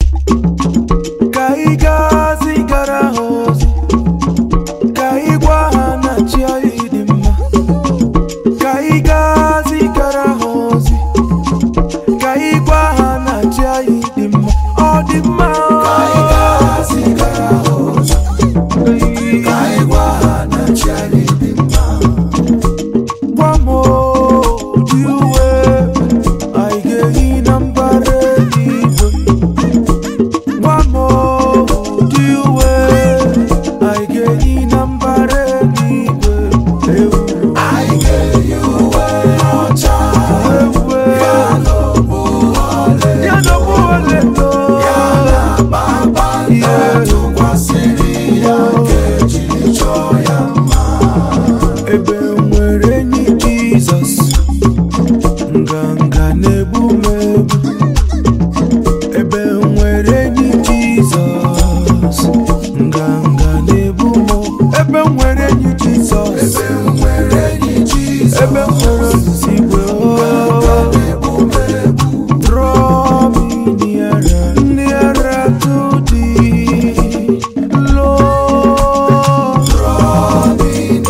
ka ị gaa zigara ha ozi ka ị gwa ha na chi anyị dị mma ka ị gaa zigara ha ozi ka ị gwa ha na chi anyị dị mma ọ dị mma Ka anyị gaa zigara ha ozi. Ka anyị gwa ha na chi anyị dị mma. gwa m ụdị uwe anyị ga-eyi na mbara eluigwe gwa m ụdị uwe anyị ga-eyi na mbara eluigwe ewu Anyị ga-eyi uwe ọcha ewu ya na okpu ọla ya na ọbụ ọlaedo ya na kpakpando tụkwasịrị ya nke jiri chọọ ya mma. ebe nwere enyi jizọs nganga na-egbu m egbu ebe nwere enyi jizọs nganga na-egbu m ebe nwere enyi jizọs Ebe m nwere enyi Jizọs, ebe nwere osisi igwe na-egbu m egbu. Draw me nearer, nearer to thee, Lord. Draw me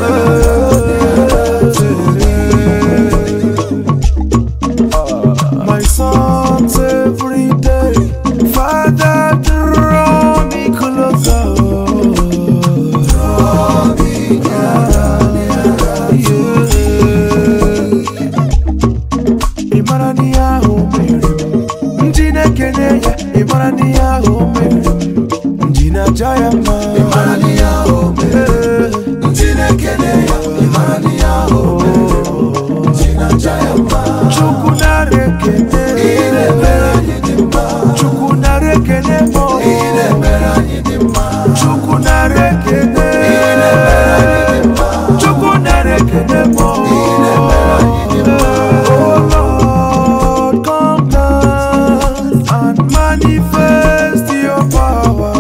My sons every day, Father, draw me closer. Draw me Ị mara n'ihe ahụ o mere m, ndị na-ekene ya, ị mara n'ihe ahụ o mere m, ndị na-aja ya mma. mara n'ihe ahụ o mere. Ndị na-ekele ya, ị mara n'ihe ahụ o mere. Ndị na-aja ya mma. Chukwu nara ekene, Ị na-emere anyị dị mma. Chukwu nara ekene m. Ị na-emere anyị dị mma. Chukwu nara ekene, Ị na-emere anyị dị mma. Chukwu nara ekene m. Ị na-emere anyị dị mma. Oh Lord, come down and manifest your power.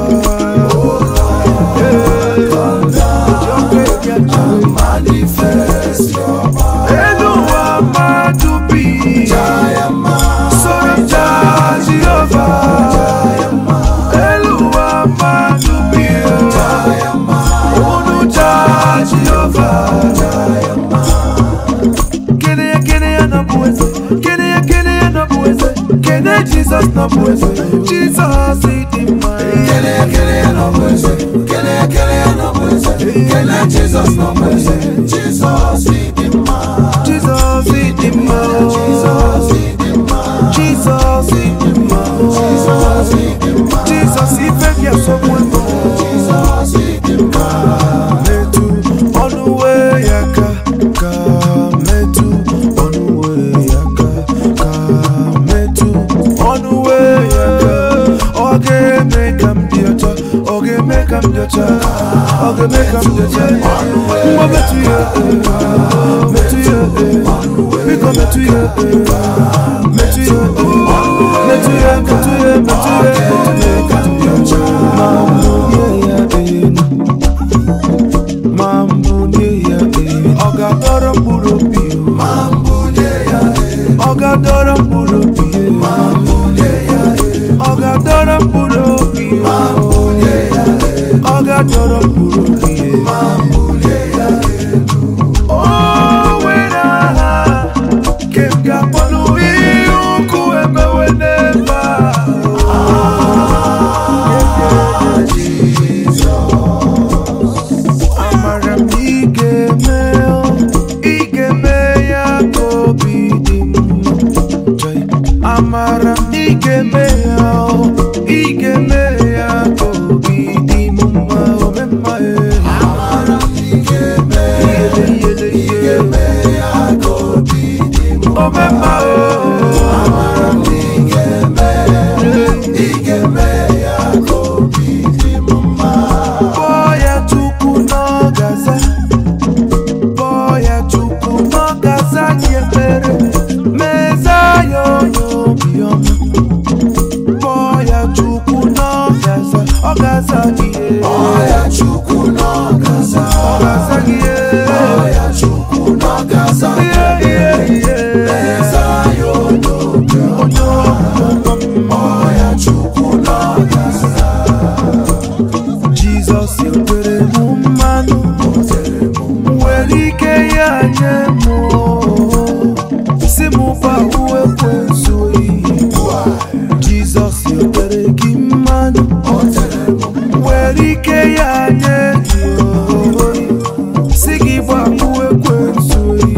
Yeah. Your great God. Manifest your power. Elu ụwa mmadụ bi. Ya mma. Soro jaa Jehova. Elu ụwa mmadụ bi. Ya mma. Unu jaa Jehova. Kene ya kene ya na bụ eze. Kene ya kene ya na bụ eze. Kene Jizọs na bụ eze. Jizọs dị mma. Kele ya, kele ya nọ bụ eze. Kele ya, kele ya nọ bụ eze. Kele Jizọs nọ bụ eze. Jizọs dị mma. Jizọs dị mma. Jizọs dị mma. Jizọs dị mma. Jizọs dị mma. Jizọs ife gị asọgbu ego. Jizọs dị mma. metụ ọnụ wee ya aka ka metụ ọnụ wee ya aka ka metụ ọnụ wee ya aka ọ ga-eme ka m dị ọcha ọ ga-eme ka m dị ọcha ọ ga-eme ka m dị ọcha ngwa metụ ya eh, metụ ya eh, biko metụ ya eh, metụ ya eh, metụ ya metụ ya metụ ya ma mụnye ya enu ma mbunye ya elu ọ ga-adọrọ mkpụrụ obi o. Ma mbunye ya elu. ọ ga-adọrọ mkpụrụ obi o. Ma mbunye ya elu. ọ ga-adọrọ mkpụrụ obi o. Ma mbunye ya elu. ọ ga-adọrọ mkpụrụ obi o. Ma mbunye ya elu. o nwere aha nke m ga-akpọnụ ihe ukwu emewe n'ebe a amara m na ị ga-eme o, ị ga-eme ya ka obi dị m mma Joy. amara m na ị ga-eme ya o, ị ga-eme ya ka obi dị m mma ome mma e. Amara m ị ga-eme ya. Iyele, iyele, Ị iyele. ga-eme ya ka obi dị m ome mma o. Amara m ị ga-eme ya. Ị ga-eme ya ka obi dị m mma. Kpọọ ya Chukwu n'ọgaza Kpọọ ya Chukwu n'ọgaza gị ekpere Meza ya onye obiọma Kpọọ ya Chukwu n'ọgaza Ọgaza gị Ọya Chukwu n'ọgaza. Ọgaza gị Ọya Chukwu n'ọgaza. Ihe ihe ihe Eze anyị onye obi ọma. Onye obiọma Ọya Chukwu n'ọgaza. tere gị mmanụ o tere m were ike ya nye gị oyi si gị gbapụ ekwensu oyi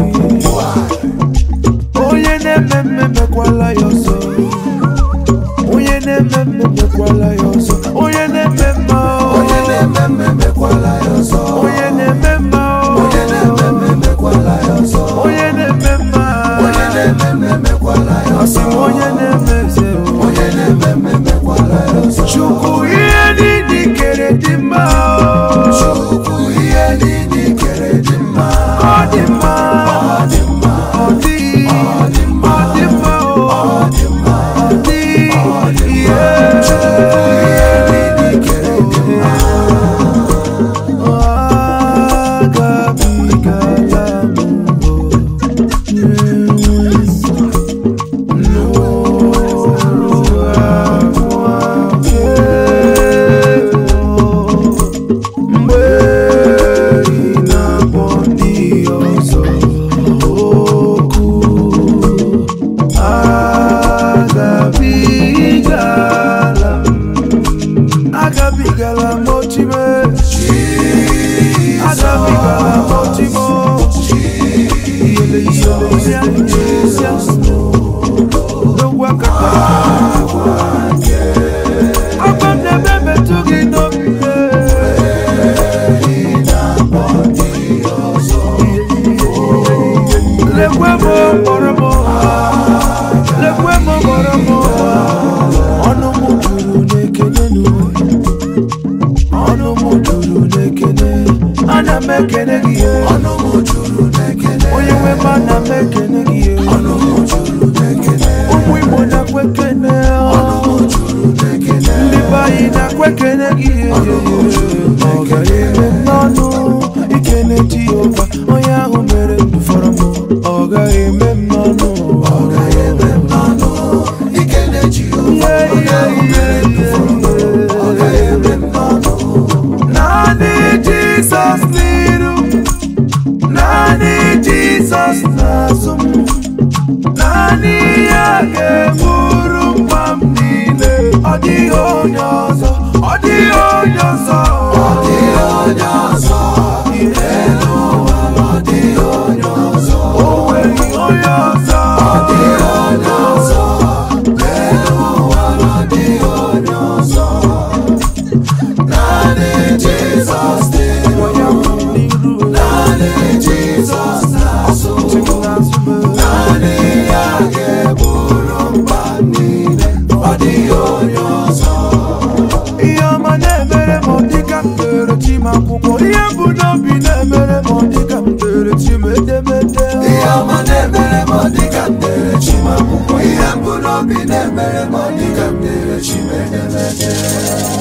onye na-eme mme mekwala ya ọzọ onye na-eme mme mekwala ya ọzọ onye na-eme mma onye na-eme mmemekwala ya ọzọ onye na-eme mma onye na-eme mmemekwala ya ọzọ onye na-eme mma onye na-eme mmemekwala ya asị ọzọ m onye na-eme eze onye na-eme mmemekwala ya ọzọ chukwu ihe niile kere dị mma Chukwu ihe niile i kere dị mma ọ dị mma ọ dị mma ọ dị ọ dị mma ọ dị mma ọ dị mma ọ dị ihe Chukwu ihe niile i kere dị mma agabigala m mgbe ị na-akpọ ndị ọzọ okwu agabigala m agabigala m ochime agabigala m ochimo iyele iyele iyele iyele n'ogwu akata agwa m na-eme metụ gị n'obi lekwe m kpọrọ m lekwe m kpọrọ m ọnụ m juru n'ekele n'ụwa ọnụ m juru n'ekele ana m ekele gị ọnụ m juru n'ekele onye nwe m ana m ekele gị ọnụ m juru n'ekele ụmụ igbo na-akwa ekele ọnụ m juru n'ekele ndị be anyị na-akwa ekele gị ọ gaghị eme m n'ọnụ ikele jehova onye ahụ mere ndụ fọrọ m ọ gaghị eme m n'ọnụ ọ gaghị eme m n'ọnụ ikele Jehova onye ahụ mere ndụ fọrọ m ọ gaghị eme m n'ọnụ naanị jizọs n'iru naanị jizọs n'azụ m naanị ya ga-eburu mkpa m niile ọ dịghị onye ọzọ ọ dịghị onye ọzọ ọ dịghị onye ọzọ elu ụwa ọ dịghị onye ọzọ o nweghị onye ọzọ ọ dịghị onye ọzọ elu ụwa ọ dịghị onye ọzọ naanị Jizọs dị onye kwụ n'iru naanị Jizọs na-azụ n'azụ m naanị ya ga-eburu mba niile ọ dịghị onye ọzọ ihe ọma na-emere m dịka m dere chi m akwụkwọ ihe bụ n'obi na-emere m dịka m dere chi m edemede ihe ọma na-emere m dịka m dere chi m akwụkwọ ihe mbụ n'obi na-emere m dịka m dere chi m edemede